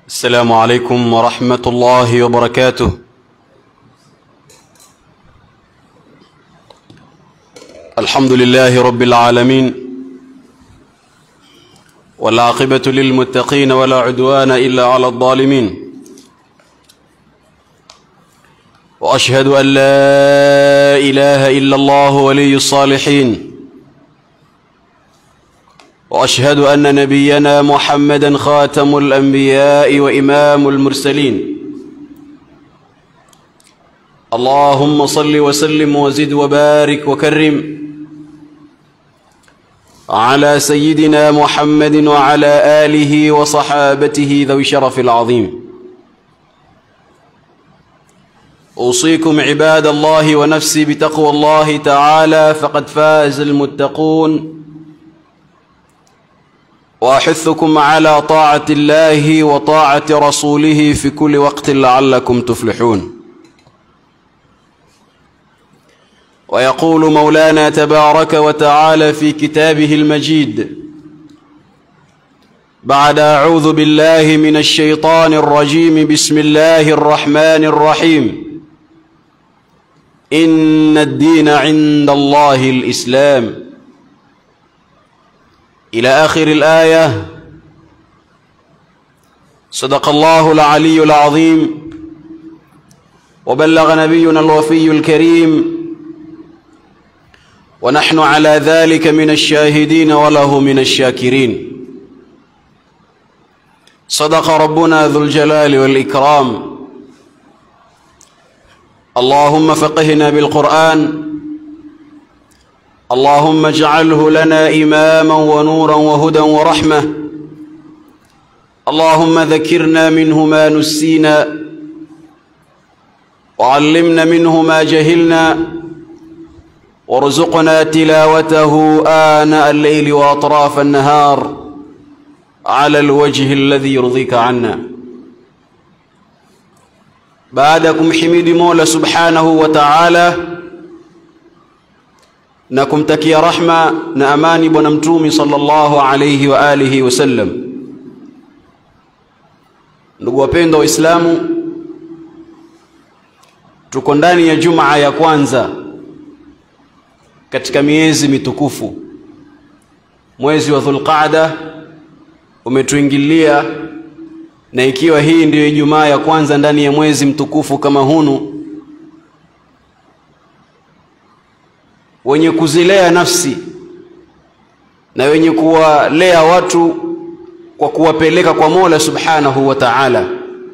السلام عليكم ورحمة الله وبركاته الحمد لله رب العالمين والعاقبة للمتقين ولا عدوان إلا على الظالمين وأشهد أن لا إله إلا الله ولي الصالحين واشهد ان نبينا محمدا خاتم الانبياء وامام المرسلين اللهم صل وسلم وزد وبارك وكرم على سيدنا محمد وعلى اله وصحابته ذوي الشرف العظيم اوصيكم عباد الله ونفسي بتقوى الله تعالى فقد فاز المتقون واحثكم على طاعه الله وطاعه رسوله في كل وقت لعلكم تفلحون ويقول مولانا تبارك وتعالى في كتابه المجيد بعد اعوذ بالله من الشيطان الرجيم بسم الله الرحمن الرحيم ان الدين عند الله الاسلام إلى آخر الآية صدق الله العلي العظيم وبلغ نبينا الوفي الكريم ونحن على ذلك من الشاهدين وله من الشاكرين صدق ربنا ذو الجلال والإكرام اللهم فقهنا بالقرآن اللهم اجعله لنا إماما ونورا وهدى ورحمة اللهم ذكرنا منه ما نسينا وعلمنا منه ما جهلنا وارزقنا تلاوته آناء الليل وأطراف النهار على الوجه الذي يرضيك عنا بعدكم حميد مولى سبحانه وتعالى na kumtakia rahma na amani bwana mtumi sallallahu alayhi wa alihi wasallam ndugu wapendwa waislamu tuko ndani ya jumaa ya kwanza katika miezi mitukufu mwezi wa dhulqaada umetuingilia na ikiwa hii ndiyo ijumaa ya kwanza ndani ya mwezi mtukufu kama hunu wenye kuzilea nafsi na wenye kuwalea watu kwa kuwapeleka kwa Mola Subhanahu wa Ta'ala.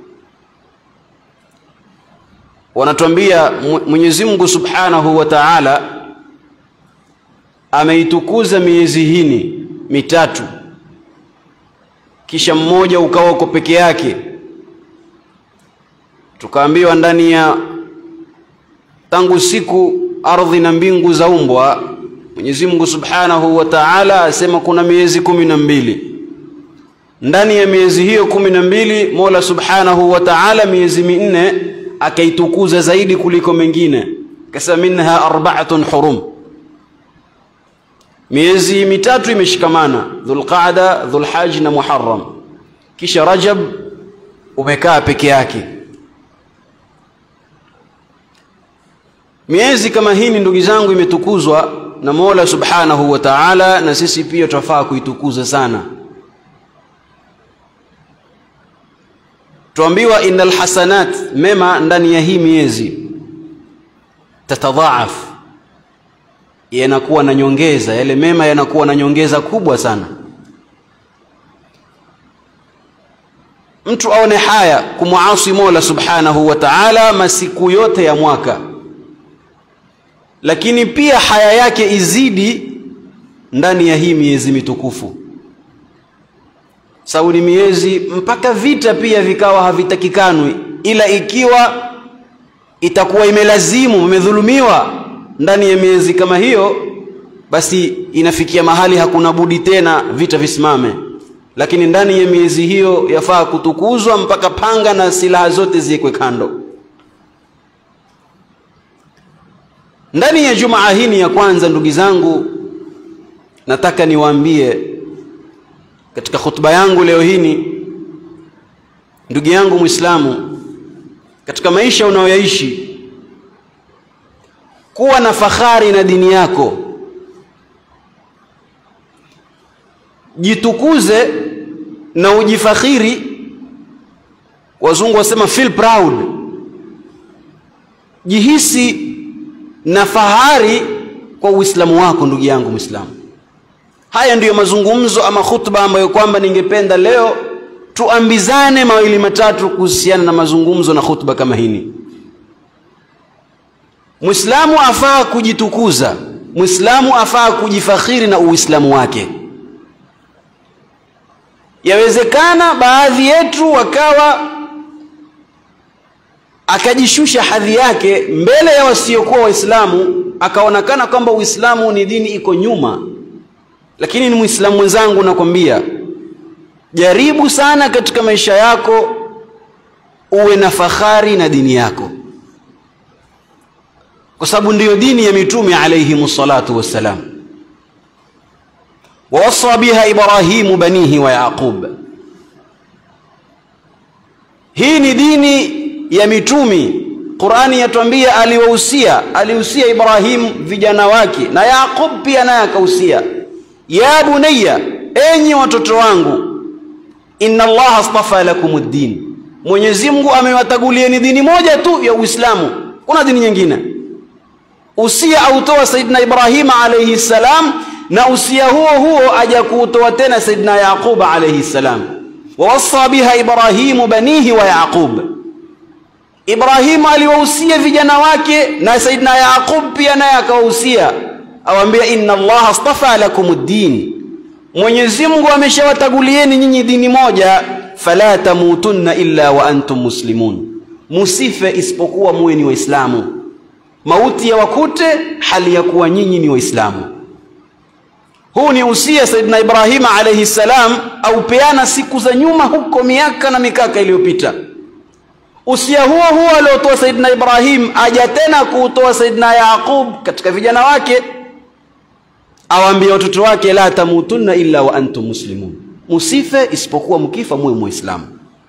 Wanatuambia Mwenyezi Mungu Subhanahu wa Ta'ala ameitukuza miezi hini mitatu, kisha mmoja ukawa uko peke yake. Tukaambiwa ndani ya tangu siku ardhi na mbingu za umbwa Mwenyezi Mungu Subhanahu wa Ta'ala asema kuna miezi kumi na mbili ndani ya miezi hiyo kumi na mbili Mola Subhanahu wa Ta'ala miezi minne akaitukuza zaidi kuliko mengine kasa minha arba'atun hurum miezi mitatu imeshikamana Dhulqa'da Dhulhajj na Muharram kisha Rajab umekaa peke yake miezi kama hii ndugu zangu imetukuzwa na Mola Subhanahu wa Ta'ala na sisi pia twafaa kuitukuza sana tuambiwa innal hasanat mema ndani ya hii miezi tatadhaaf yanakuwa na nyongeza yale mema yanakuwa na nyongeza kubwa sana mtu aone haya kumwasi Mola Subhanahu wa Ta'ala masiku yote ya mwaka lakini pia haya yake izidi ndani ya hii miezi mitukufu sababu ni miezi mpaka vita pia vikawa havitakikanwi ila ikiwa itakuwa imelazimu umedhulumiwa ndani ya miezi kama hiyo basi inafikia mahali hakuna budi tena vita visimame lakini ndani ya miezi hiyo yafaa kutukuzwa mpaka panga na silaha zote ziwekwe kando ndani ya jumaa hii ya kwanza ndugu zangu nataka niwaambie katika khutba yangu leo hii ndugu yangu Muislamu, katika maisha unayoyaishi, kuwa na fahari na dini yako, jitukuze na ujifakhiri. Wazungu wasema feel proud, jihisi na fahari kwa Uislamu wako, ndugu yangu Muislamu. Haya ndiyo mazungumzo ama khutba ambayo kwamba ningependa leo tuambizane mawili matatu kuhusiana na mazungumzo na khutba kama hili. Muislamu afaa kujitukuza, Muislamu afaa kujifakhiri na Uislamu wake. Yawezekana baadhi yetu wakawa akajishusha hadhi yake mbele ya wasiokuwa Waislamu, akaonekana kwamba Uislamu ni dini iko nyuma. Lakini ni Muislamu mwenzangu, nakwambia jaribu sana katika maisha yako uwe na fahari na dini yako, kwa sababu ndiyo dini ya mitume alayhimu salatu wassalam. Wawasa biha Ibrahimu banihi wa Yaqub. Hii ni dini ya mitumi. Qurani yatuambia aliwahusia, alihusia Ibrahim vijana wake na Yaqub pia naye akahusia, ya bunayya, enyi watoto wangu, inna Allaha astafa lakum ad-din, Mwenyezi Mungu amewatagulieni dini moja tu ya Uislamu, kuna dini nyingine. Usia autoa Saidina Ibrahim alayhi salam, na usia huo huo aja kuutoa tena Saidina Yaqub alayhi salam, wawassa biha Ibrahimu banihi wa Yaqub Ibrahimu aliwahusia vijana wake na Saidina Yaqub pia naye akawahusia, awaambia inna Allaha astafa lakum ad-din, Mwenyezi Mungu ameshawatagulieni nyinyi dini moja, fala tamutunna illa wa antum muslimun, musife isipokuwa muwe ni Waislamu, mauti ya wakute hali ya kuwa nyinyi ni Waislamu. Huu ni usia Saidina Ibrahima alayhi salam aupeana siku za nyuma huko miaka na mikaka iliyopita. Usia huo huo aliotoa Saidina Ibrahim aja tena kuutoa Saidina Yaqub katika vijana wake, awaambia watoto wake, la tamutunna illa wa antum muslimun, musife isipokuwa mkifa muwe muislamu.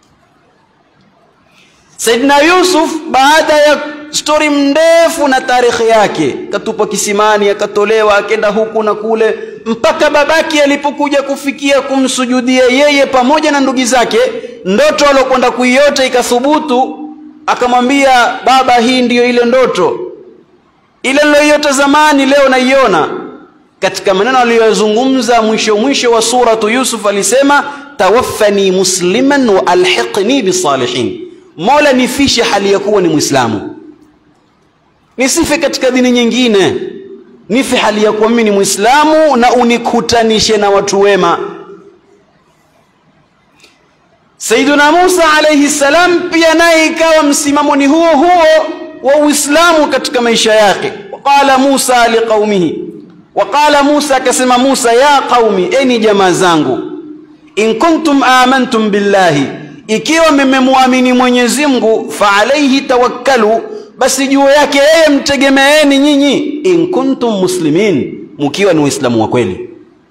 Saidina Yusuf baada ya stori mndefu na tarehe yake, katupa kisimani, akatolewa, akenda huku na kule, mpaka babake alipokuja kufikia kumsujudia yeye pamoja na ndugu zake, ndoto alokwenda kuiota ikathubutu. Akamwambia baba, hii ndiyo ile ndoto ile niloiota zamani, leo naiona. Katika maneno aliyozungumza mwisho mwisho wa suratu Yusuf alisema, tawaffani musliman wa alhiqni bisalihin, Mola nifishe hali ya kuwa ni Mwislamu, nisife katika dini nyingine, nife hali ya kuwa mimi ni Mwislamu na unikutanishe na watu wema. Sayyiduna Musa alayhi salam pia naye ikawa msimamo ni huo huo wa Uislamu katika maisha yake. Waqala Musa liqaumihi, waqala Musa, akasema Musa, ya qaumi, eni jamaa zangu, in kuntum amantum billahi, ikiwa mmemwamini Mwenyezi Mungu, fa alayhi tawakkalu, basi juu yake yeye mtegemeeni nyinyi, in kuntum muslimin, mkiwa ni Waislamu wa kweli.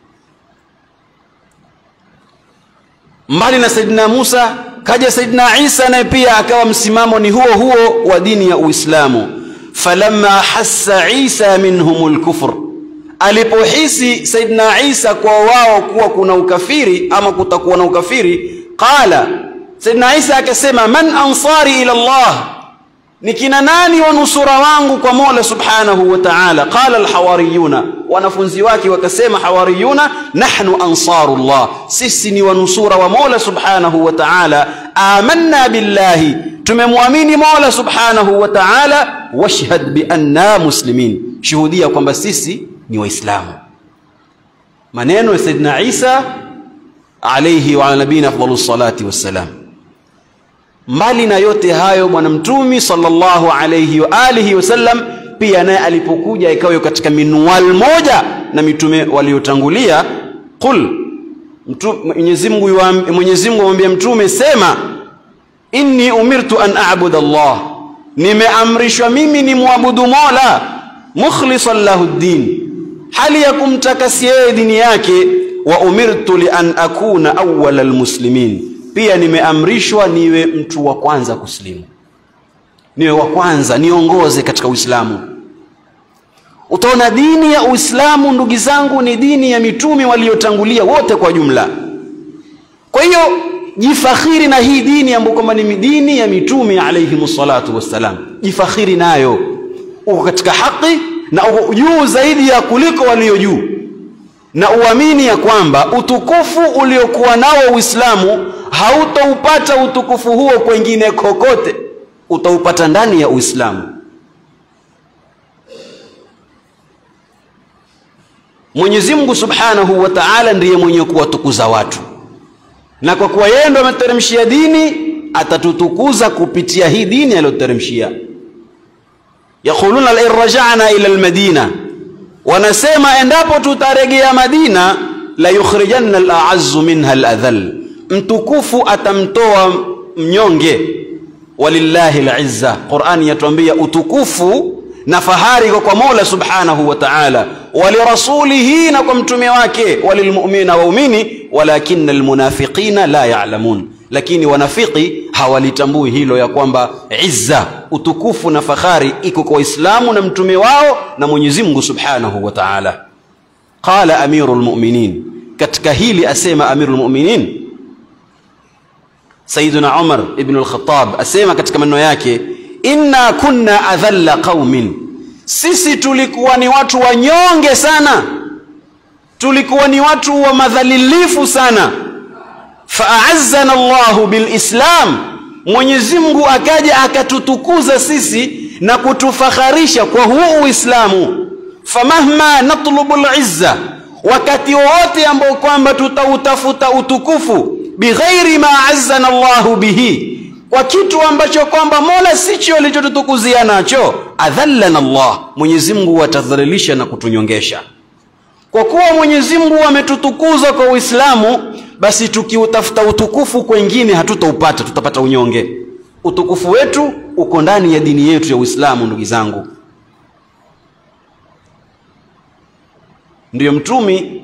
Mbali na Saidina Musa kaja Saidina Isa naye pia akawa msimamo ni huo huo wa dini ya Uislamu. Falamma hassa Isa minhum lkufr, alipohisi Saidina Isa kwa wao kuwa kuna ukafiri ama kutakuwa na ukafiri, qala, Saidina Isa akasema, man ansari ila Allah, ni kina nani wanusura wangu kwa Mola subhanahu wa ta'ala? Qala alhawariyuna, wanafunzi wake wakasema hawariyuna, nahnu ansarullah, sisi ni wanusura wa Mola subhanahu wa ta'ala. Amanna billahi, tumemwamini Mola subhanahu wa ta'ala. Washhad bi anna muslimin, shuhudia kwamba sisi ni Waislamu. Maneno ya Sayyidina Isa alayhi wa ala nabiyina afdalus salati wassalam. Mbali na yote hayo, bwana mtumi sallallahu alayhi wa alihi wasallam pia naye alipokuja ikawa katika minual moja na mitume waliotangulia. Qul, Mwenyezi Mungu Mwenyezi Mungu amwambia mtume, sema inni umirtu an a'budu Allah, nimeamrishwa mimi ni muabudu Mola, mukhlisan lahu ddin, hali ya kumtakasia yeye dini yake. Wa umirtu li an akuna awwala almuslimin pia nimeamrishwa niwe mtu wa kwanza kusilimu niwe wa kwanza niongoze katika uislamu utaona dini ya uislamu ndugu zangu ni dini ya mitume waliotangulia wote kwa jumla kwa hiyo jifakhiri na hii dini ambayo kwamba ni dini ya mitume alayhimu salatu wassalam jifakhiri nayo uko katika haki na uko juu zaidi ya kuliko walio juu na uamini ya kwamba utukufu uliokuwa nao uislamu hautaupata utukufu huo kwengine kokote utaupata ndani ya uislamu mwenyezi mungu subhanahu wa taala ndiye mwenye kuwatukuza watu na kwa kuwa yeye ndo ameteremshia dini atatutukuza kupitia hii dini aliyoteremshia yaquluna lain rajana ila lmadina wanasema endapo tutaregea madina la yukhrijanna alaazzu minha ladhal mtukufu atamtoa mnyonge walillahi lizza qurani yatuambia utukufu na fahari kwa kwa mola subhanahu wa taala walirasulihi na kwa mtume wake walilmuminina waumini walakina almunafiqina la yalamun lakini wanafiki hawalitambui hilo ya kwamba izza utukufu na fahari iko kwa waislamu na mtume wao na mwenyezi mungu subhanahu wa taala qala amiru lmuminin katika hili asema amiru lmuminin sayiduna umar ibnu lkhatab asema katika maneno yake inna kunna adhalla qaumin sisi tulikuwa ni watu wanyonge sana tulikuwa ni watu wa madhalilifu sana faazzana llahu bilislam mwenyezi mungu akaja akatutukuza sisi na kutufakharisha kwa huu uislamu famahma natlubu lizza wakati wowote ambao kwamba tutautafuta utukufu bighairi ma azzana llahu bihi kwa kitu ambacho kwamba mola sicho alichotutukuzia nacho adhallana llah mwenyezi mungu atadhalilisha na kutunyongesha kwa kuwa mwenyezi mungu ametutukuza kwa uislamu basi tukiutafuta utukufu kwengine hatutaupata tutapata unyonge utukufu wetu uko ndani ya dini yetu ya uislamu ndugu zangu ndiyo mtumi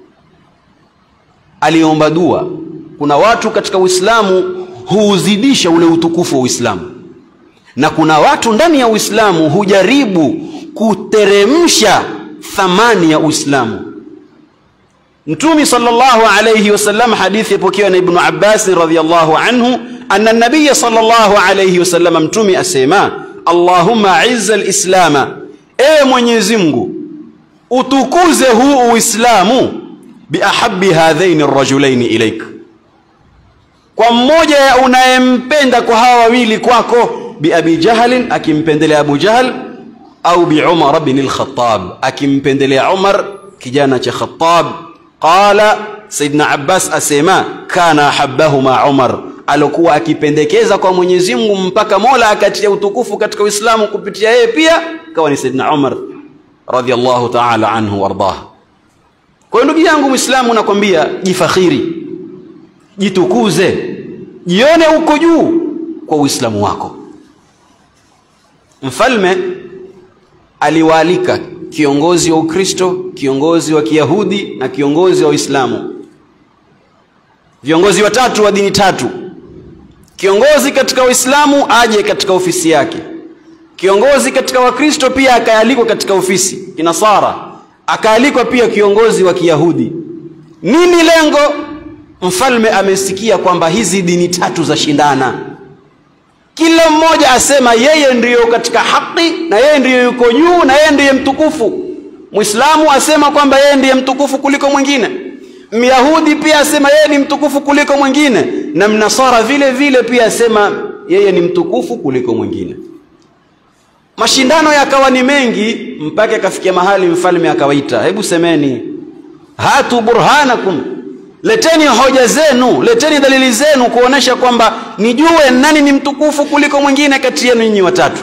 aliomba dua kuna watu katika uislamu huuzidisha ule utukufu wa uislamu na kuna watu ndani ya uislamu hujaribu kuteremsha thamani ya uislamu mtumi sallallahu alayhi wasallam hadithi ipokewa na ibnu abbasi radiallahu anhu anna nabiya sallallahu alayhi wasallam mtumi asema allahumma izza lislama ewe mwenyezi mungu utukuze huu uislamu biahabi hadhaini rajulaini ilaika kwa mmoja ya unayempenda kwa hawa wawili kwako biabi jahlin akimpendelea abu jahl au biumar bni lkhatab akimpendelea umar kijana cha khatab qala sayidna abbas asema kana ahabahuma umar alikuwa akipendekeza kwa mwenyezi mungu mpaka mola akatia utukufu katika uislamu kupitia yeye pia kawa ni sayidna umar radiallahu taala anhu waardah kwa hiyo ndugu yangu mwislamu nakwambia jifakhiri jitukuze jione uko juu kwa uislamu wako mfalme aliwaalika kiongozi wa ukristo kiongozi wa kiyahudi na kiongozi wa uislamu viongozi watatu wa dini tatu kiongozi katika uislamu aje katika ofisi yake kiongozi katika wakristo pia akaalikwa katika ofisi kinasara akaalikwa pia kiongozi wa kiyahudi nini lengo mfalme amesikia kwamba hizi dini tatu za shindana kila mmoja asema yeye ndiyo katika haki na yeye ndiyo yuko juu na yeye ndiye mtukufu mwislamu asema kwamba yeye ndiye mtukufu kuliko mwingine myahudi pia asema yeye ni mtukufu kuliko mwingine na mnasara vile vile pia asema yeye ni mtukufu kuliko mwingine mashindano yakawa ni mengi mpaka akafikia mahali mfalme akawaita hebu semeni hatu burhanakum leteni hoja zenu leteni dalili zenu kuonesha kwamba nijue nani ni mtukufu kuliko mwingine kati yenu nyinyi watatu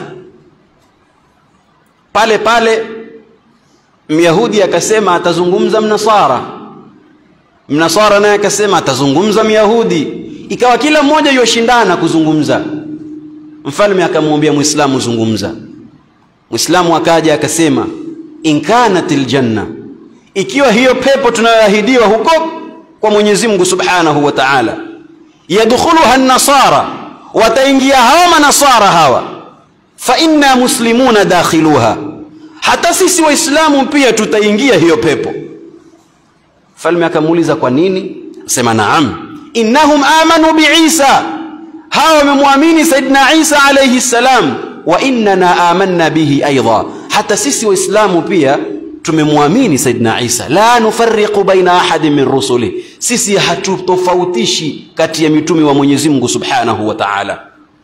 pale pale myahudi akasema atazungumza mnasara mnasara naye akasema atazungumza myahudi ikawa kila mmoja yoshindana kuzungumza mfalme akamwambia mwislamu zungumza mwislamu akaja akasema inkanat ljanna ikiwa hiyo pepo tunayoahidiwa huko kwa mwenyezi mungu subhanahu wa taala yadkhuluha an-nasara wataingia hawa manasara hawa fa inna muslimuna dakhiluha hata sisi waislamu pia tutaingia hiyo pepo mfalme akamuuliza kwa nini sema naam innahum amanu biisa hawa wamemwamini saidina isa alayhi salam wa innana amanna bihi aidha hata sisi waislamu pia tumemwamini saidina isa la nufariqu baina ahadin min rusuli sisi hatutofautishi kati ya mitume wa mwenyezi mungu subhanahu wa taala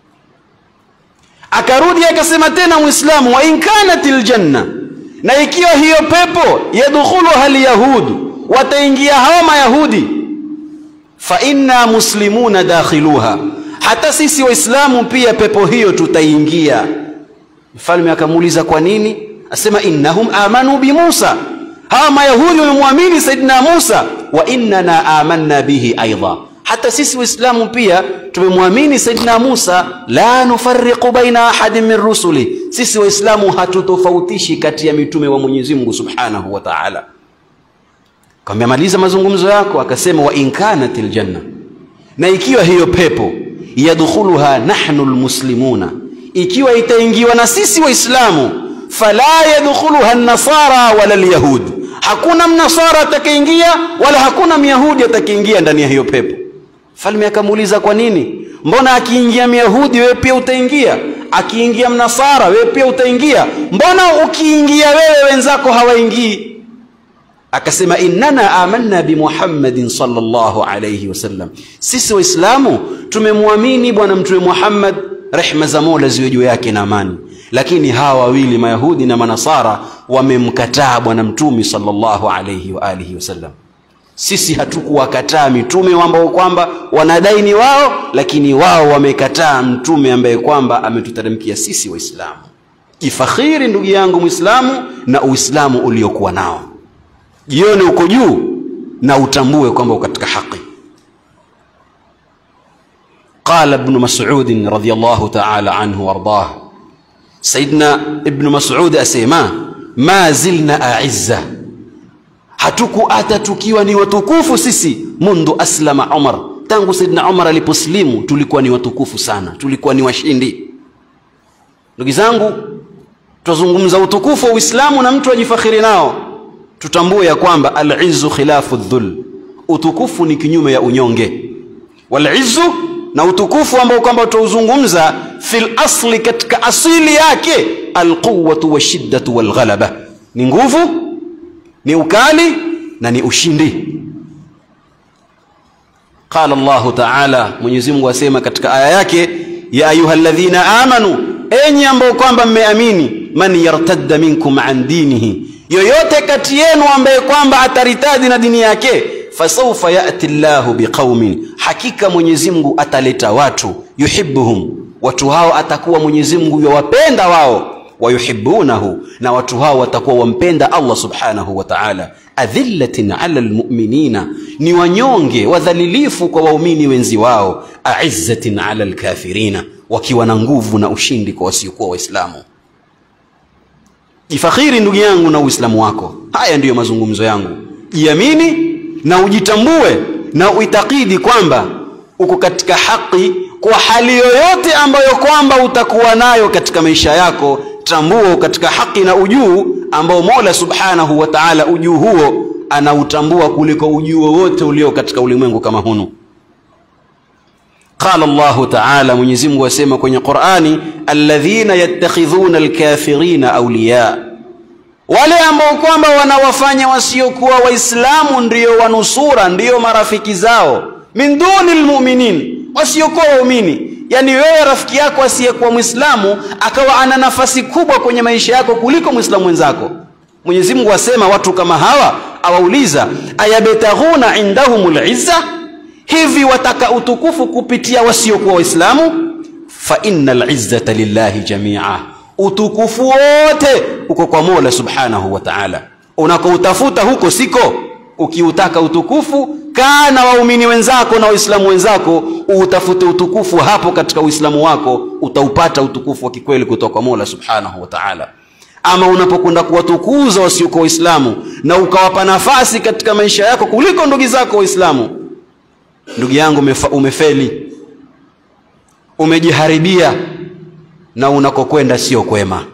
akarudi akasema tena muislamu wa in kanat ljanna na ikiwa hiyo pepo yadkhuluha lyahudu wataingia hawa mayahudi fa inna muslimuna dakhiluha hata sisi waislamu pia pepo hiyo tutaingia mfalme akamuuliza kwa nini asema innahum amanu bi musa hawa mayahudi wamemwamini saidina musa wa innana amanna bihi aidha hata sisi waislamu pia tumemwamini saidina musa la nufariqu baina ahadin min rusuli sisi waislamu hatutofautishi kati ya mitume wa mwenyezi mungu subhanahu wa taala kamemaliza mazungumzo yako akasema wa in kanat ljanna na ikiwa hiyo pepo yadkhuluha nahnu lmuslimuna ikiwa itaingiwa na sisi waislamu fala yadkhuluha nasara wala lyahud hakuna mnasara atakayeingia wala hakuna myahudi atakayeingia ndani ya hiyo pepo mfalme akamuuliza kwa nini mbona akiingia myahudi wewe pia utaingia akiingia mnasara wewe pia utaingia mbona ukiingia wewe wenzako hawaingii akasema innana amanna bimuhammadin sallallahu alayhi wasallam sisi waislamu tumemwamini bwana mtume muhammad rehma za mola ziwe juu yake na amani lakini hawa wawili mayahudi na manasara wamemkataa bwana mtume sallallahu alayhi wa alihi wasallam sisi hatukuwakataa mitume ambao kwamba wanadai ni wao lakini wao wamekataa mtume ambaye kwamba ametuteremkia sisi waislamu jifakhiri ndugu yangu mwislamu na uislamu uliokuwa nao jione uko juu na utambue kwamba uko katika haki قال ابن مسعود رضي الله تعالى عنه وارضاه سيدنا ابن مسعود اسيما ما زلنا أعزة hatukuata tukiwa ni watukufu sisi mundu aslama umar tangu saidna umar aliposlimu tulikuwa ni watukufu sana tulikuwa ni washindi ndugu zangu twazungumza utukufu wa uislamu na mtu ajifakhiri nao tutambue ya kwamba alizu khilafu dhul utukufu ni kinyume ya unyonge walizu na utukufu ambao kwamba tutauzungumza fil asli katika asili yake alquwatu washiddatu walghalaba ni nguvu ni ukali na ni ushindi qala llahu taala mwenyezi mungu asema katika aya yake ya ayuha ladhina amanu enyi ambao kwamba mmeamini man yartadda minkum an dinihi yoyote kati yenu ambaye kwamba ataritadi na dini yake fasaufa yati llahu biqaumin hakika mwenyezi mungu ataleta watu yuhibuhum watu hao atakuwa mwenyezi mungu yawapenda wao wayuhibunahu na watu hao watakuwa wampenda allah subhanahu wa taala adhillatin ala lmuminina ni wanyonge wadhalilifu kwa waumini wenzi wao aizzatin ala lkafirina wakiwa na nguvu na ushindi kwa wasiokuwa waislamu jifakhiri ndugu yangu na uislamu wako haya ndiyo mazungumzo yangu jiamini na ujitambue na uitakidi kwamba uko katika haki kwa hali yoyote ambayo kwamba utakuwa nayo katika maisha yako tambua katika haki na ujuu ambao mola subhanahu wa taala ujuu huo anautambua kuliko ujuu wowote ulio katika ulimwengu kama hunu qala llahu taala mwenyezimngu asema kwenye qurani alladhina yattakhidhuna alkafirina auliya wale ambao kwamba wanawafanya wasiokuwa waislamu ndiyo wanusura ndiyo marafiki zao min duni lmuminin wasiokuwa waumini yaani wewe rafiki yako asiyekuwa mwislamu akawa ana nafasi kubwa kwenye maisha yako kuliko mwislamu mwenzako mwenyezi mungu asema watu kama hawa awauliza ayabtaghuna indahum lizza hivi wataka utukufu kupitia wasiokuwa waislamu fa inna lizzata lillahi jamia utukufu wote uko kwa mola subhanahu wa taala unakoutafuta huko siko ukiutaka utukufu kaa na waumini wenzako na waislamu wenzako utafute utukufu hapo katika uislamu wako utaupata utukufu wa kikweli kutoka kwa mola subhanahu wa taala ama unapokwenda kuwatukuza wasiokuwa waislamu na ukawapa nafasi katika maisha yako kuliko ndugu zako waislamu ndugu yangu umefa, umefeli umejiharibia na unakokwenda sio kwema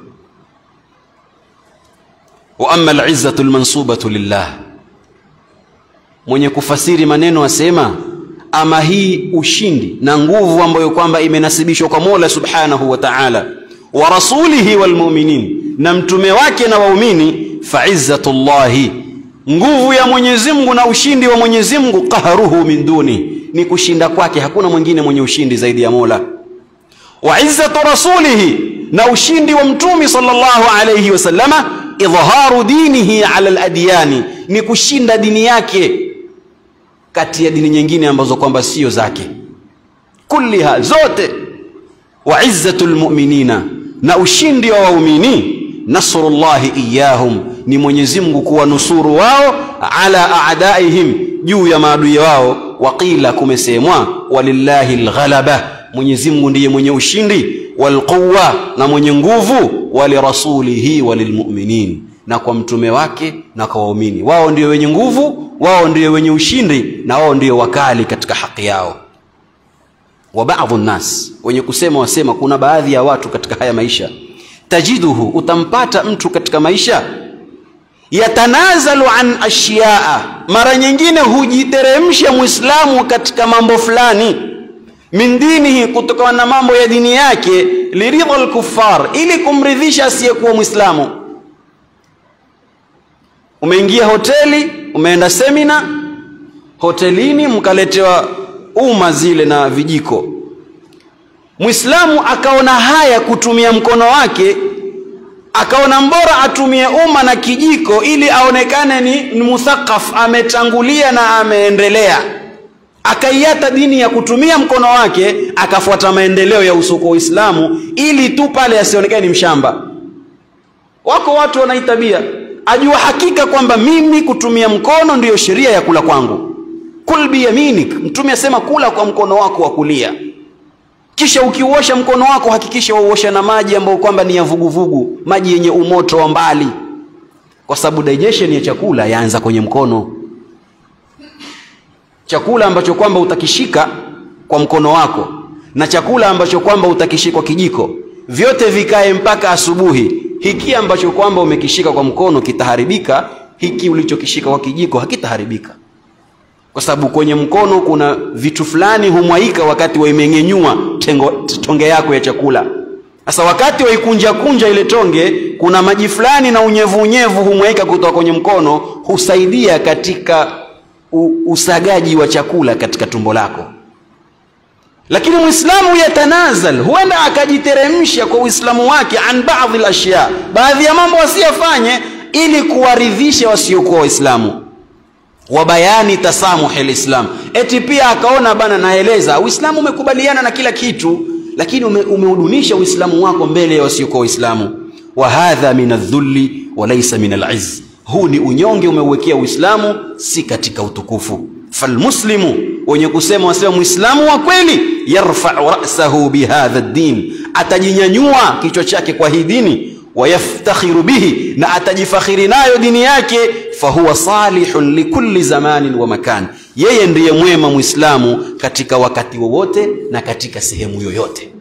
wa amma alizzatu lmansubatu lillah mwenye kufasiri maneno asema ama hii ushindi na nguvu ambayo kwamba imenasibishwa kwa mola subhanahu wa taala wa rasulihi walmuminin na mtume wake na waumini faizzatu llahi nguvu ya mwenyezi mungu na ushindi wa mwenyezi mungu qahruhu min duni ni kushinda kwake hakuna mwingine mwenye ushindi zaidi ya mola wa izzatu rasulihi na ushindi wa mtumi sallallahu alayhi wasallama idhaharu dinihi ala ladyani ni kushinda dini yake kati ya dini nyingine ambazo kwamba sio zake kulliha zote wa izzatu lmuminina na ushindi wa waumini nasrullahi iyahum ni mwenyezi mungu kuwanusuru wao ala adaihim juu ya maadui wao waqila kumesemwa walillahi lghalaba mwenyezi mungu ndiye mwenye ushindi walquwa na mwenye nguvu walirasulihi walilmuminin na kwa mtume wake na kwa waumini wao ndio wenye nguvu wao ndio wenye ushindi na wao ndio wakali katika haki yao wa baadhu nnas wenye kusema wasema kuna baadhi ya watu katika haya maisha tajiduhu utampata mtu katika maisha yatanazalu an ashyaa mara nyingine hujiteremsha mwislamu katika mambo fulani min dinihi kutokana na mambo ya dini yake liridha lkufar ili kumridhisha asiyekuwa mwislamu umeingia hoteli umeenda semina hotelini mkaletewa uma zile na vijiko mwislamu akaona haya kutumia mkono wake akaona mbora atumie uma na kijiko ili aonekane ni, ni muthaqaf ametangulia na ameendelea akaiata dini ya kutumia mkono wake akafuata maendeleo ya usuko wa uislamu ili tu pale asionekane ni mshamba wako watu wanaitabia ajua hakika kwamba mimi kutumia mkono ndiyo sheria ya kula kwangu kul biyaminik mtume asema kula kwa mkono wako wa kulia kisha ukiuosha mkono wako hakikisha wauosha na maji ambayo kwamba ni ya vuguvugu maji yenye umoto wa mbali kwa sababu digestion ya chakula yaanza kwenye mkono chakula ambacho kwamba utakishika kwa mkono wako na chakula ambacho kwamba utakishika kwa kijiko vyote vikae mpaka asubuhi hiki ambacho kwamba umekishika kwa mkono kitaharibika hiki ulichokishika kwa kijiko hakitaharibika kwa sababu kwenye mkono kuna vitu fulani humwaika wakati waimeng'enyua tonge yako ya chakula sasa wakati waikunja kunja ile tonge kuna maji fulani na unyevu unyevu humwaika kutoka kwenye mkono husaidia katika u, usagaji wa chakula katika tumbo lako lakini mwislamu yatanazal huenda akajiteremsha kwa uislamu wake an baadhi lashya baadhi ya mambo wasiyafanye ili kuwaridhisha wasiokuwa waislamu wa bayani tasamuhi lislam eti pia akaona bana naeleza uislamu umekubaliana na kila kitu lakini ume, umeudunisha uislamu wako mbele ya wasiokuwa waislamu wa hadha min aldhulli wa laisa min alizz huu ni unyonge umeuwekea uislamu si katika utukufu falmuslimu wenye kusema wasema mwislamu wa kweli yarfau rasahu bihadha ddin atajinyanyua kichwa chake kwa hii dini wayaftakhiru bihi na atajifakhiri nayo dini yake fahuwa salihun likulli zamanin wa makan yeye ndiye mwema mwislamu katika wakati wowote na katika sehemu yoyote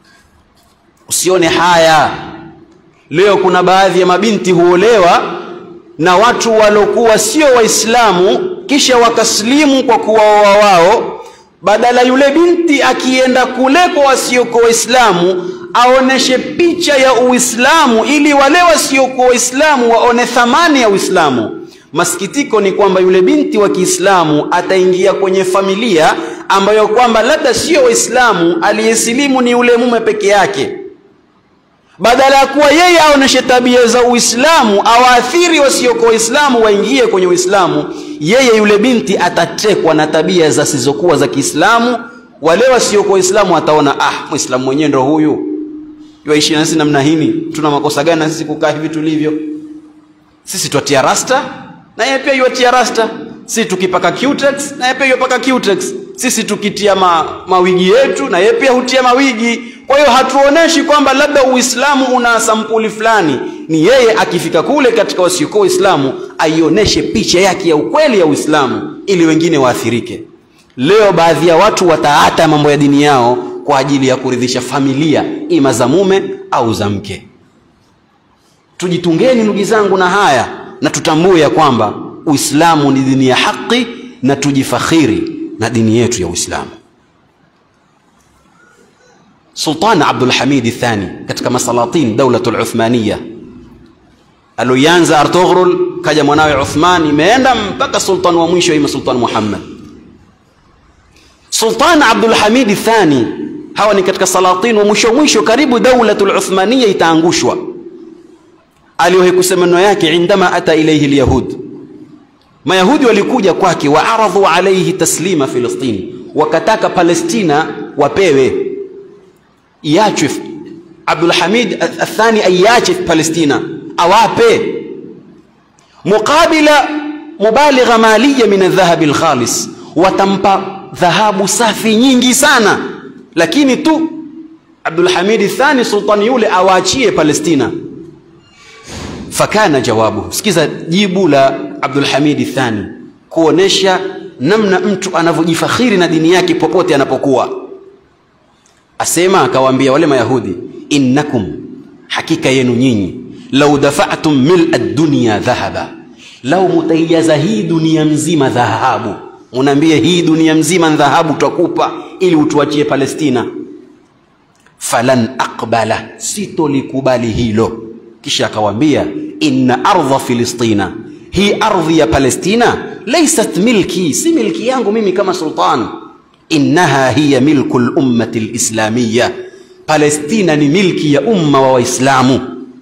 usione haya leo kuna baadhi ya mabinti huolewa na watu waliokuwa sio waislamu kisha wakaslimu kwa kuwaoa wao badala yule binti akienda kule kwa wasiokuwa waislamu aoneshe picha ya uislamu ili wale wasiokuwa waislamu waone thamani ya uislamu masikitiko ni kwamba yule binti wa kiislamu ataingia kwenye familia ambayo kwamba labda sio waislamu aliyesilimu ni yule mume peke yake badala ya kuwa yeye aoneshe tabia za uislamu awaathiri wasiokuwa waislamu waingie kwenye uislamu yeye yule binti atatekwa na tabia zisizokuwa za kiislamu wale wasiokuwa waislamu ataona ah mwislamu mwenyewe ndo huyu yuaishi na sisi namna hini tuna makosa gani na sisi kukaa hivi tulivyo sisi twatia rasta na yeye pia yuatia rasta sisi tukipaka cutex na yeye pia yupaka cutex sisi tukitia ma, mawigi yetu na yeye pia hutia mawigi kwa hiyo hatuoneshi kwamba labda uislamu una sampuli fulani ni yeye akifika kule katika wasiokuwa waislamu aioneshe picha yake ya ukweli ya uislamu ili wengine waathirike leo baadhi ya watu wataata mambo ya dini yao kwa ajili ya kuridhisha familia ima za mume au za mke tujitungeni ndugu zangu na haya na tutambue ya kwamba uislamu ni dini ya haki na tujifakhiri na dini yetu ya uislamu sultan abdulhamidi thani katika masalatin daulatu luthmaniya aloianza artoghrul kaja mwanawe uthman imeenda mpaka sultan wa mwisho ima sultan muhammad sultan abdulhamidi thani hawa ni katika salatin wa mwisho mwisho karibu daulatu luthmaniya itaangushwa aliwahi kusema neno yake indama ata ilaihi lyahud mayahudi walikuja kwake waaradhu alaihi taslima filistini wakataka palestina wapewe iachwe abdulhamid athani aiache palestina awape muqabila mubaligha maliya min aldhahabi lkhalis watampa dhahabu safi nyingi sana lakini tu abdulhamidi thani sultani yule awaachie palestina fakana jawabuhu sikiza jibu la abdulhamidi thani kuonesha namna mtu anavyojifakhiri na dini yake popote anapokuwa asema akawaambia wale mayahudi innakum hakika yenu nyinyi lau dafatum mila dunya dhahaba lau mutaijaza hii dunia mzima dhahabu unaambie hii dunia mzima dhahabu twakupa ili utuachie palestina falan aqbala sitolikubali hilo kisha akawaambia inna ardha filistina hii ardhi ya palestina laysat milki si milki yangu mimi kama sultan innaha hiya milku lummati lislamiya palestina ni milki ya umma wa waislamu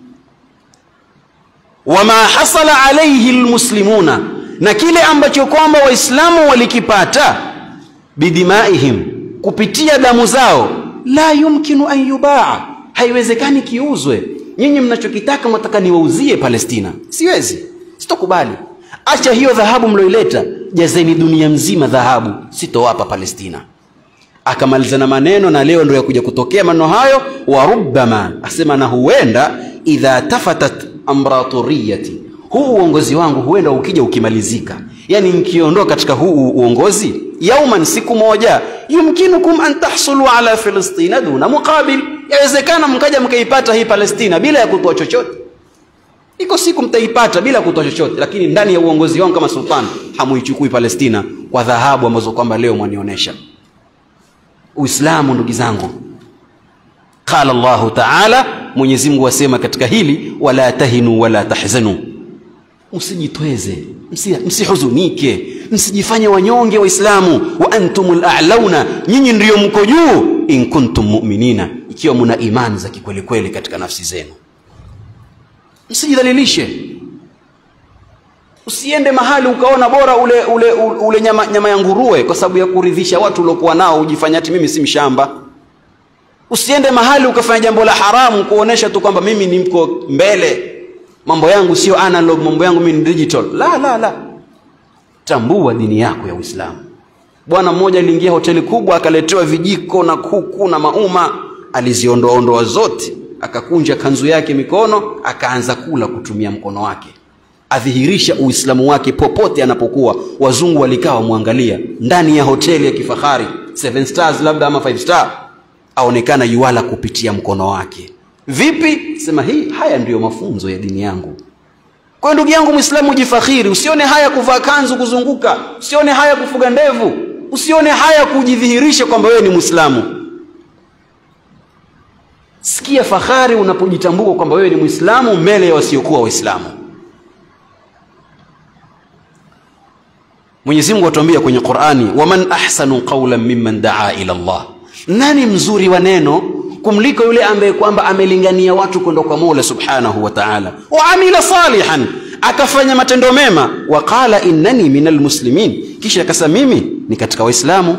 wama hasala alaihi lmuslimuna na kile ambacho kwamba waislamu walikipata bidimaihim kupitia damu zao la yumkinu an yubaa haiwezekani kiuzwe nyinyi mnachokitaka mnataka niwauzie palestina siwezi sitokubali acha hiyo dhahabu mlioileta jazeni dunia mzima dhahabu sitowapa palestina akamaliza na maneno na leo ndio yakuja kutokea maneno hayo wa rubbama asema na huenda idha tafatat amraturiyati huu uongozi wangu huenda ukija ukimalizika yani nkiondoka katika huu uongozi yauman siku moja yumkinukum an tahsulu ala filistina duna muqabil yawezekana mkaja mkaipata hii palestina bila ya kutoa chochote iko siku mtaipata bila kutoa chochote lakini ndani ya uongozi wangu kama sultan hamuichukui palestina kwa dhahabu ambazo kwamba leo mwanionyesha uislamu ndugu zangu qala llahu taala mwenyezi mungu asema katika hili wala tahinu wala tahzanu msijitweze msihuzunike msijifanye wanyonge waislamu wa antum lalauna nyinyi ndiyo mko juu in kuntum muminina ikiwa muna imani za kikwelikweli katika nafsi zenu msijidhalilishe usiende mahali ukaona bora ule ule ule nyama, nyama ya nguruwe kwa sababu ya kuridhisha watu uliokuwa nao ujifanya ati mimi si mshamba usiende mahali ukafanya jambo la haramu kuonesha tu kwamba mimi ni mko mbele mambo yangu sio analog mambo yangu mimi ni digital la la la tambua dini yako ya uislamu bwana mmoja aliingia hoteli kubwa akaletewa vijiko na kuku na mauma aliziondoaondoa zote akakunja kanzu yake mikono akaanza kula kutumia mkono wake adhihirisha uislamu wake popote anapokuwa wazungu walikaa wamwangalia ndani ya hoteli ya kifahari seven stars labda ama five star aonekana yuala kupitia mkono wake vipi sema hii haya ndiyo mafunzo ya dini yangu kwa ndugu yangu mwislamu ujifakhiri usione haya kuvaa kanzu kuzunguka usione haya kufuga ndevu usione haya kujidhihirisha kwamba wewe ni mwislamu sikia fahari unapojitambua kwamba wewe ni mwislamu mbele ya wasiokuwa waislamu mwenyezi mungu atuambia kwenye qurani waman ahsanu qaulan mimman daa ila llah nani mzuri wa neno kumliko yule ambaye kwamba amelingania watu kwenda kwa mola subhanahu wa taala waamila salihan akafanya matendo mema waqala innani min almuslimin kisha akasema mimi ni katika waislamu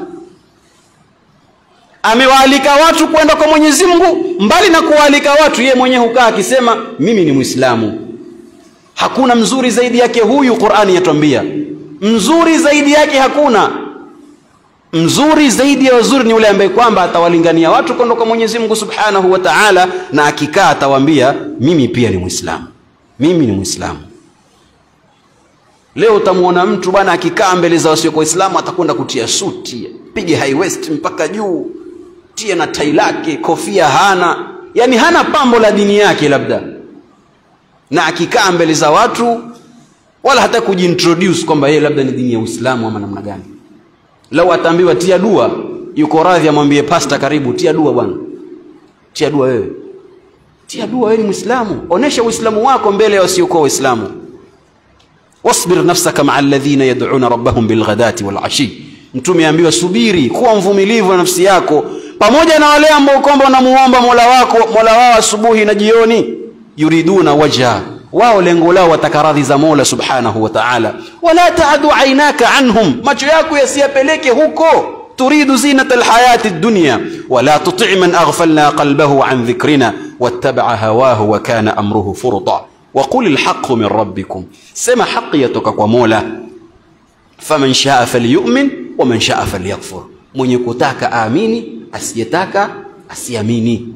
amewaalika watu kwenda kwa mwenyezi mungu mbali na kuwaalika watu yeye mwenyewe hukaa akisema mimi ni mwislamu hakuna mzuri zaidi yake huyu qurani yatwambia mzuri zaidi yake hakuna mzuri zaidi ya wazuri ni yule ambaye kwamba atawalingania watu kwenda kwa mwenyezi mungu subhanahu wa taala na akikaa atawaambia mimi pia ni mwislamu mimi ni mwislamu leo utamwona mtu bwana akikaa mbele za wasiokuwa waislamu atakwenda kutia suti pige high waist mpaka juu tia na tai lake kofia hana yani hana pambo la dini yake labda na akikaa mbele za watu wala hata kujiintroduce kwamba yeye labda ni dini ya uislamu ama namna gani lau ataambiwa tia dua yuko radhi amwambie pasta karibu tia dua bwana tia dua wewe tia dua wewe ni mwislamu onesha uislamu wako mbele ya wasiokuwa waislamu wasbir nafsaka maa alladhina yad'una rabbahum bilghadati walashi mtume aambiwa subiri kuwa mvumilivu na nafsi yako pamoja na wale ambao kwamba wanamuomba mola wako mola wao asubuhi na jioni yuriduna wajha wao lengo lao wataka radhi za mola subhanahu wa ta'ala wala taadu ainaka anhum macho yako yasiyapeleke huko turidu zinata alhayati dunya wala tuti man aghfalna qalbahu an dhikrina wattabaa hawahu wa kana amruhu furta وقل الحق من ربكم سما حق يتوka kwa mola faman shaa falyu'min waman shaa falyakfur mwenye kutaka aamini asiyetaka asiamini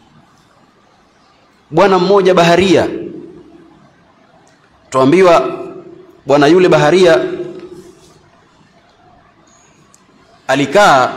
bwana mmoja baharia tuambiwa bwana yule baharia alikaa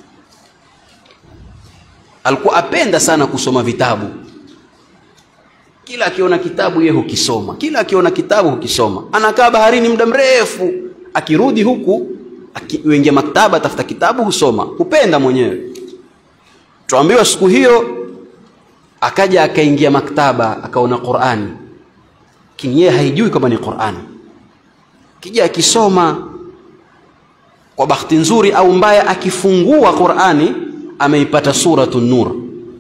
alikuwa apenda sana kusoma vitabu kila akiona kitabu yeye hukisoma kila akiona kitabu hukisoma anakaa baharini muda mrefu akirudi huku akiingia maktaba atafuta kitabu husoma hupenda mwenyewe tuambiwa siku hiyo akaja akaingia maktaba akaona qurani lakini yeye haijui kwamba ni qurani kija akisoma kwa bahati nzuri au mbaya akifungua qurani ameipata suratu nur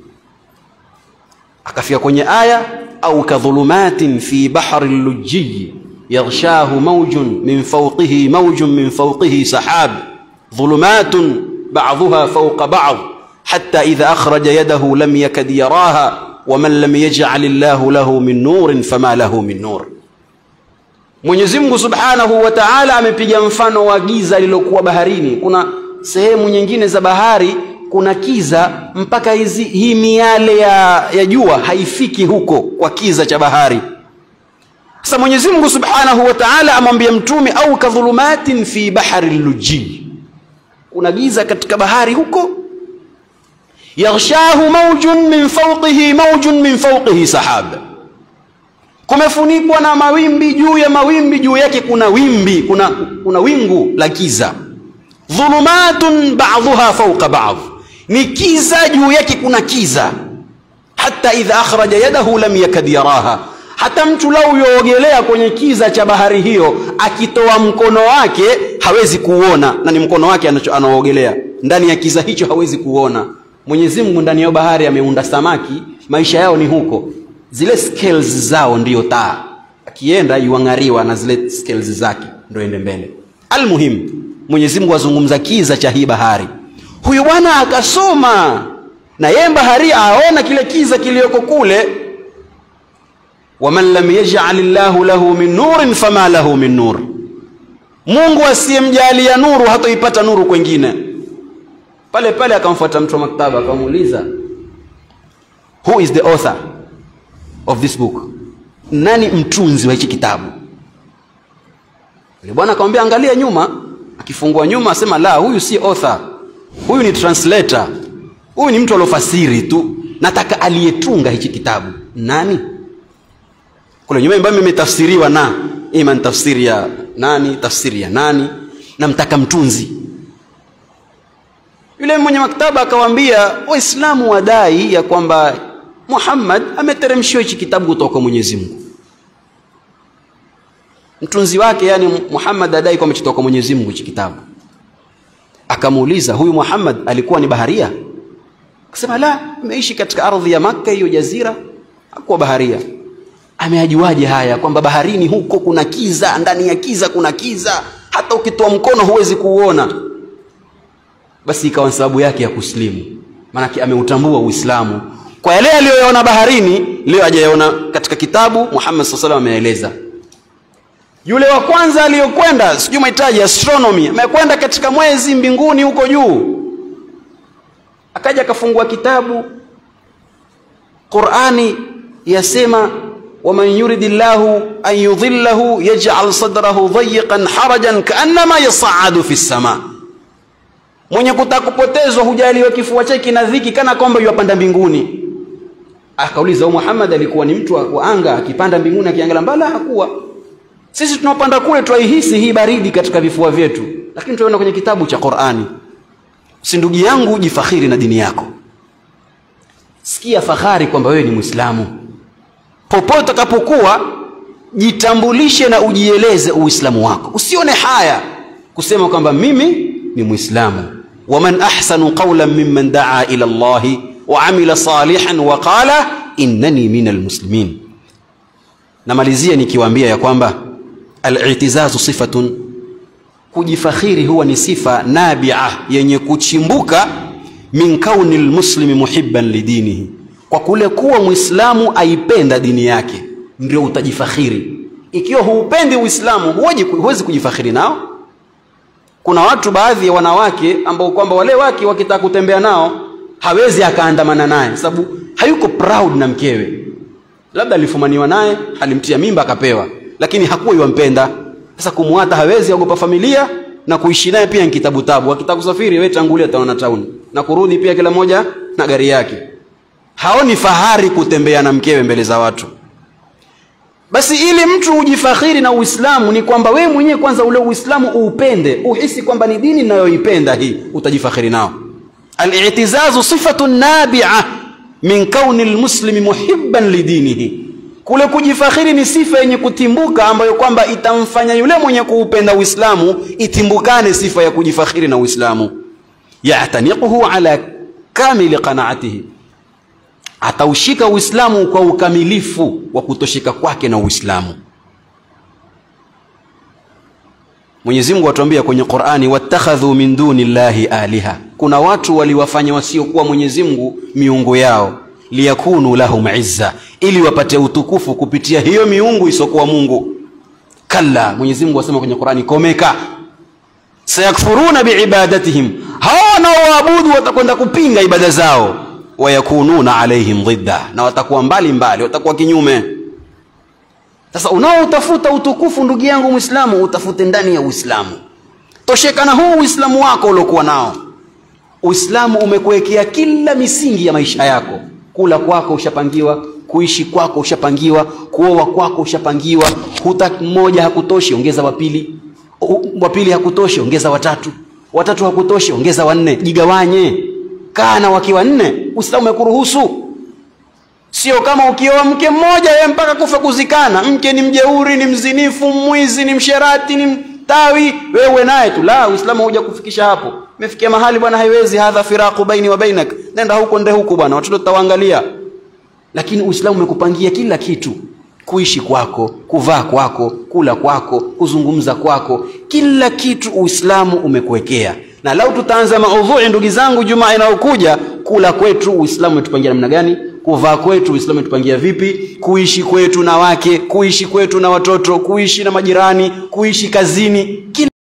akafika kwenye aya au kadhulumatin fi bahri lujjiyi yaghshahu mawjun min fawqihi mawjun min fawqihi sahab dhulumatun ba'dhuha fawqa ba'd hatta idha akhraja yadahu lam yakad yaraha waman lam yaj'al Allahu lahu min nurin fama lahu min nur Mwenyezi Mungu Subhanahu wa Ta'ala amepiga mfano wa giza lilokuwa baharini kuna sehemu nyingine za bahari kuna kiza mpaka hizi hii miale ya, ya jua haifiki huko kwa kiza cha bahari sasa Mwenyezi Mungu Subhanahu wa Ta'ala amwambia mtume au kadhulumatin fi bahari luji kuna giza katika bahari huko yaghshahu mawjun min fawqihi mawjun min fawqihi sahab kumefunikwa na mawimbi juu ya mawimbi juu yake kuna wimbi kuna, kuna wingu la giza dhulumatun ba'dhuha fawqa ba'd ni kiza juu yake kuna kiza hata idha akhraja yadahu lam yakad yaraha hata mtu lau yoogelea kwenye kiza cha bahari hiyo akitoa mkono wake hawezi kuona na ni mkono wake anaoogelea ndani ya kiza hicho hawezi kuona mwenyezi mungu ndani ya bahari ameunda samaki maisha yao ni huko zile scales zao ndiyo taa akienda yuang'ariwa na zile scales zake ndio ende mbele almuhim mwenyezi mungu azungumza kiza cha hii bahari huyu bwana akasoma na yeye bahari aona kile kiza kiliyoko kule waman lam yaj'al llahu lahu min nurin fama lahu min nur mungu asiyemjalia nuru hatoipata nuru kwengine pale pale akamfuata mtu wa maktaba akamuuliza who is the author of this book nani mtunzi wa hichi kitabu yule bwana akamwambia angalia nyuma akifungua nyuma asema la huyu si author huyu ni translator huyu ni mtu aliofasiri tu nataka aliyetunga hichi kitabu nani kule nyuma ambayo imetafsiriwa na ima ni tafsiri ya nani tafsiri ya nani namtaka mtunzi yule mwenye maktaba akawaambia waislamu wadai ya kwamba muhammad ameteremshiwa hichi kitabu kutoka kwa mwenyezi mungu mtunzi wake yani muhammad adai kwamba amechitoka kwa mwenyezi mungu hichi kitabu akamuuliza huyu muhammad alikuwa ni baharia akasema la ameishi katika ardhi ya makka hiyo jazira hakuwa baharia ameajuaje haya kwamba baharini huko kuna kiza ndani ya kiza kuna kiza hata ukitoa mkono huwezi kuuona basi ikawa sababu yake ya kusilimu maanake ameutambua uislamu kwa yale aliyoyaona baharini leo hajayaona katika kitabu muhammad saa salam ameeleza yule wa kwanza aliyokwenda sijui mahitaji astronomy amekwenda katika mwezi mbinguni huko juu akaja akafungua kitabu qurani yasema waman yuridi llahu an yudhillahu yaj'al sadrahu dayiqan harajan kaannama yasaadu fi lsama mwenye kutaka kupotezwa hujaliwa kifua chake kina dhiki kana kwamba yuwapanda mbinguni akauliza huyu Muhammad alikuwa ni mtu wa anga akipanda mbinguni akiangalia mbala hakuwa sisi tunaopanda kule twaihisi hii baridi katika vifua vyetu lakini tunaona kwenye kitabu cha Qur'ani si ndugu yangu jifakhiri na dini yako sikia fahari kwamba wewe ni Muislamu popote utakapokuwa jitambulishe na ujieleze uislamu wako usione haya kusema kwamba mimi ni Muislamu waman ahsanu qawlan mimman daa ila Allahi wa amila salihan wa qala innani minal muslimin namalizia nikiwaambia ya kwamba al-i'tizazu sifatun kujifakhiri huwa ni sifa nabia yenye kuchimbuka min kauni lmuslimi muhibban lidinihi kwa kule kuwa mwislamu aipenda dini yake ndio utajifakhiri ikiwa huupendi uislamu huwezi kujifakhiri nao kuna watu baadhi ya wanawake ambao kwamba wale wake wakitaka kutembea nao hawezi akaandamana naye sababu hayuko proud na mkewe labda alifumaniwa naye alimtia mimba akapewa lakini hakuwa yuwampenda sasa kumwata hawezi aogopa familia na kuishi naye pia ni kitabu tabu akitaka kusafiri wewe tangulia taona town na kurudi pia kila moja na gari yake haoni fahari kutembea na mkewe mbele za watu basi ili mtu ujifakhiri na uislamu ni kwamba wewe mwenyewe kwanza ule uislamu uupende uhisi kwamba ni dini ninayoipenda hii utajifakhiri nao al-i'tizazu sifatun nabi'a min kauni almuslimi muhibban lidinihi kule kujifakhiri ni sifa yenye kutimbuka ambayo kwamba itamfanya yule mwenye kuupenda uislamu itimbukane sifa ya kujifakhiri na uislamu ya'taniquhu ala kamili qanaatihi ataushika uislamu kwa ukamilifu wa kutoshika kwake na uislamu Mwenyezi Mungu atuambia kwenye Qur'ani wattakhadhu min duni llahi aliha kuna watu waliwafanya wasiokuwa Mwenyezi Mungu miungu yao liyakunu lahum izza ili wapate utukufu kupitia hiyo miungu isokuwa Mungu kalla Mwenyezi Mungu asema kwenye Qur'ani komeka sayakfuruna biibadatihim hao wanaoabudu watakwenda kupinga ibada zao wayakununa alaihim dhidda na watakuwa mbali mbali watakuwa kinyume sasa unaotafuta utukufu ndugu yangu Muislamu utafute ndani ya Uislamu tosheka na huu Uislamu wako uliokuwa nao Uislamu umekuwekea kila misingi ya maisha yako kula kwako ushapangiwa kuishi kwako ushapangiwa kuoa kwako ushapangiwa huta mmoja hakutoshi ongeza wa pili wa pili hakutoshi ongeza watatu watatu hakutoshi ongeza wanne jigawanye kaa na wakiwa nne Uislamu umekuruhusu sio kama ukioa mke mmoja yeye mpaka kufa kuzikana mke ni mjeuri ni mzinifu mwizi ni msherati ni mtawi wewe naye tu la uislamu hauja kufikisha hapo mefikia mahali bwana haiwezi hadha firaqu baini wa bainak nenda huko nde huko bwana watoto tutawaangalia lakini uislamu umekupangia kila kitu kuishi kwako kuvaa kwako kula kwako kuzungumza kwako kila kitu uislamu umekuwekea na lau tutaanza maudhui ndugu zangu jumaa inayokuja kula kwetu uislamu umetupangia namna gani kuvaa kwetu uislamu umetupangia vipi kuishi kwetu na wake kuishi kwetu na watoto kuishi na majirani kuishi kazini kila